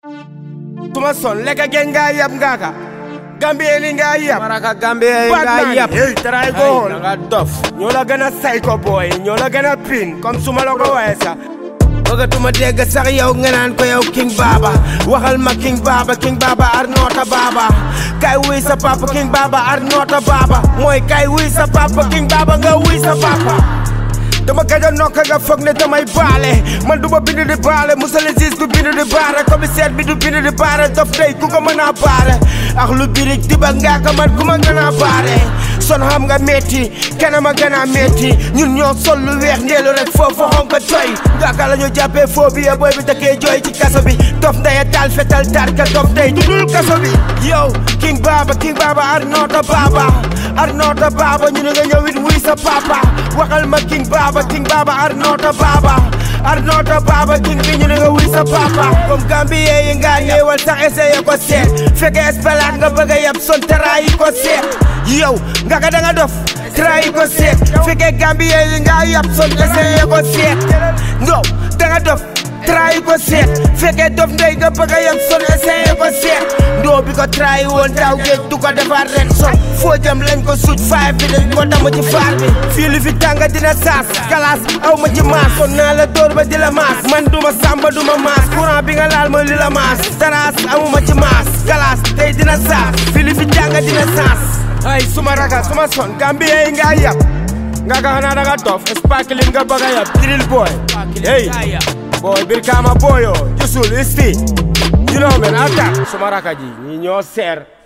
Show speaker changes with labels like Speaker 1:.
Speaker 1: suma son lekka gen nga yab ngaka gambie li nga yab
Speaker 2: Maraka Gambia yi nga
Speaker 1: Batman
Speaker 2: yab
Speaker 1: hey try go
Speaker 2: Ay,
Speaker 1: on
Speaker 2: nga dof
Speaker 1: ñoo la gën a psycho boy ñoo la gën a pin comme suma la ko waxee sax
Speaker 2: bëggatuma dégg sax yow nga naan ko yow King Baba waxal ma King Baba King Baba ar noota Baba kay wuy sa papa King Baba ar noota Baba mooy kay wuy sa papa King Baba nga wuy sa papa
Speaker 1: dama gëj a nokk nga foog ne damay baale man du ma bind di baale musale sis du bind di baare commissaire bi du bind di baare dof tey ku ko mën a baare ak lu birig diba ngaaka man ku ma gën a baare son xam nga metti kenn ma gën a metti ñun ñoo sol lu weex ndeelu rek foofu xonk toy ngaaka la ñu jàppee foo bi ya booy bi dëkkee jooy ci kaso bi dof ndaya taal fetal tarka dof tey du dul kaso bi yow king baba king baba ar noota baba ar noota baba ñu ne nga ñëwit wuy sa papa waxal ma king baba king baba ar noota baba ar noota baba king bi ñu ne nga wuy sa papa comme Gambie yi nga ñëwal sax essayé ko seet fekkee espalaat nga bëgg a yab son tarayi ko seet yow nga ka da nga dof tarayi ko seet fekkee Gambie yi nga yab son essayé ko seet no da nga dof tarayi ko seet fekkee dof ndey nga bëgg a yab son essayé ko seet ndoo bi ko tarayi woon daaw géej du ko defar ren son foo jëm lañ ko suuj faay bi dañ ko damm ci faar bi fii li fi tànga dina saas kalaas aw ma ci maas kon naa la dóor ba di la maas man duma sàmba duma maas courant bi nga laal mooy li la maas taraas amuma ci maas kalaas tey dina saas fii li fi tànga dina saas ay suma raga suma son Gambie yi nga yab nga ka xanaa da nga dof sparkling nga bëgg a yab drill boy hey boy Brikama boyo jusul isti you know man attack suma raga ji ñi ñoo seer